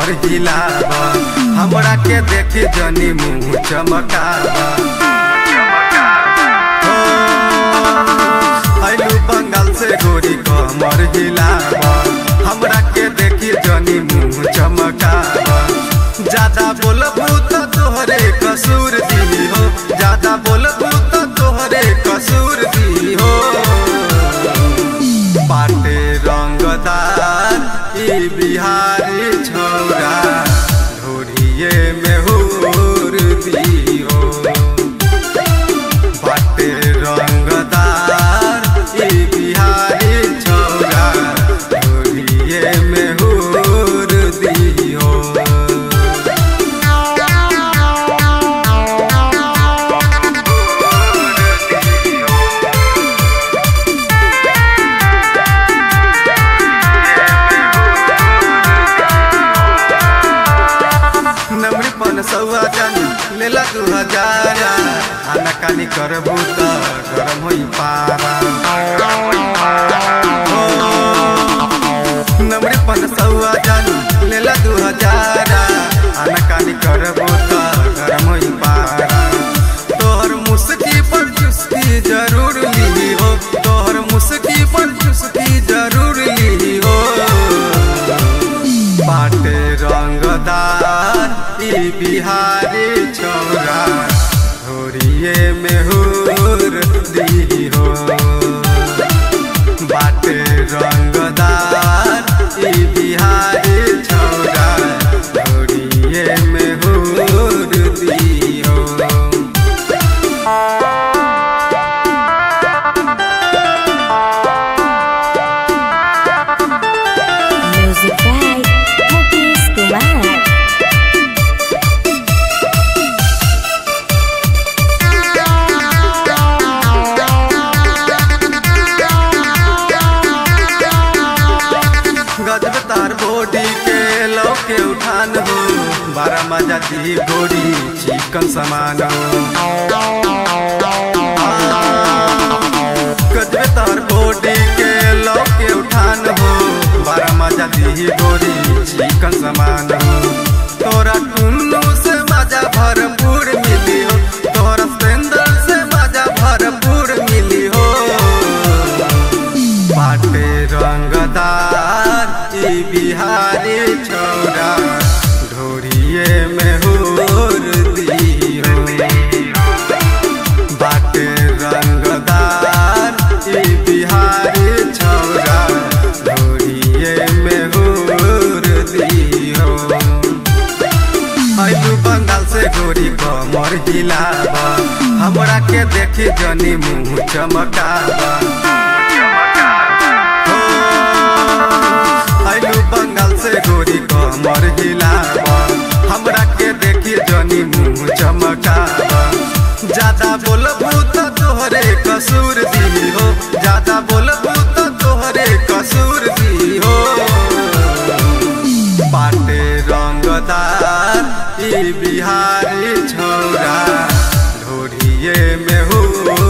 कमर हिलावा हमरा के देखी जनी मुंह चमकावा हो, आइलू बंगाल से गोरी कमर हिलावा हमरा के देखी जनी मुंह चमकावा ज्यादा बोलबू तो तोहरे कसूर दी हो ज्यादा बोलबू तो तोहरे कसूर दी हो बाटे रंगदार ई बिहारी छौरा ढोरिए में हुर दियो बाटे रंगदार ई बिहारी छौरा ढोरिए में हुर दियो नमरी पन सौआ जानी लेला दू हजारा आना कानी करबू त गरम होई पारा हो, नमरी पन सौआ जानी लेला दू हजारा आना कानी करबू त गरम होई पारा तोहर मुस्की पर चुस्की जरूर ली हो तोहर मुस्की पर चुस्की जरूर ली हो बाटे रंगदार ई बिहारी छौरा होरिए में हुर दी हो बाटे रंगदार ई बिहारी छौरा होरिए में हुर दी हो Music by Mukesh Kumar. गजब तार बॉडी के लो के उठान हो बारह मजा दी गोरी चिकन समान हो गजब तार बॉडी के लो के उठान हो बारह मजा दी गोरी चिकन समान हो तोरा टुन्नू से मजा भरपूर मिली हो तोरा सेंदर से मजा भरपूर मिली हो बाटे रंगदार ई बिहारी छौरा ढोरिए में हुर दी हो बाटे रंगदार ई बिहारी छौरा ढोरिए में हुर दी हो आइलू बंगाल से गोरी कमर हिलावा हमरा के देखी जनी मुंह चमकावा हो, आइलू बंगाल से गोरी कमर हिलावा हमरा के देखी जनी मुंह चमकावा ज्यादा बोलबू तो तोहरे कसूर दी हो ज्यादा बोलबू तो तोहरे कसूर दी हो बाटे रंगदार ई बिहारी छौरा ढोरिए में हुर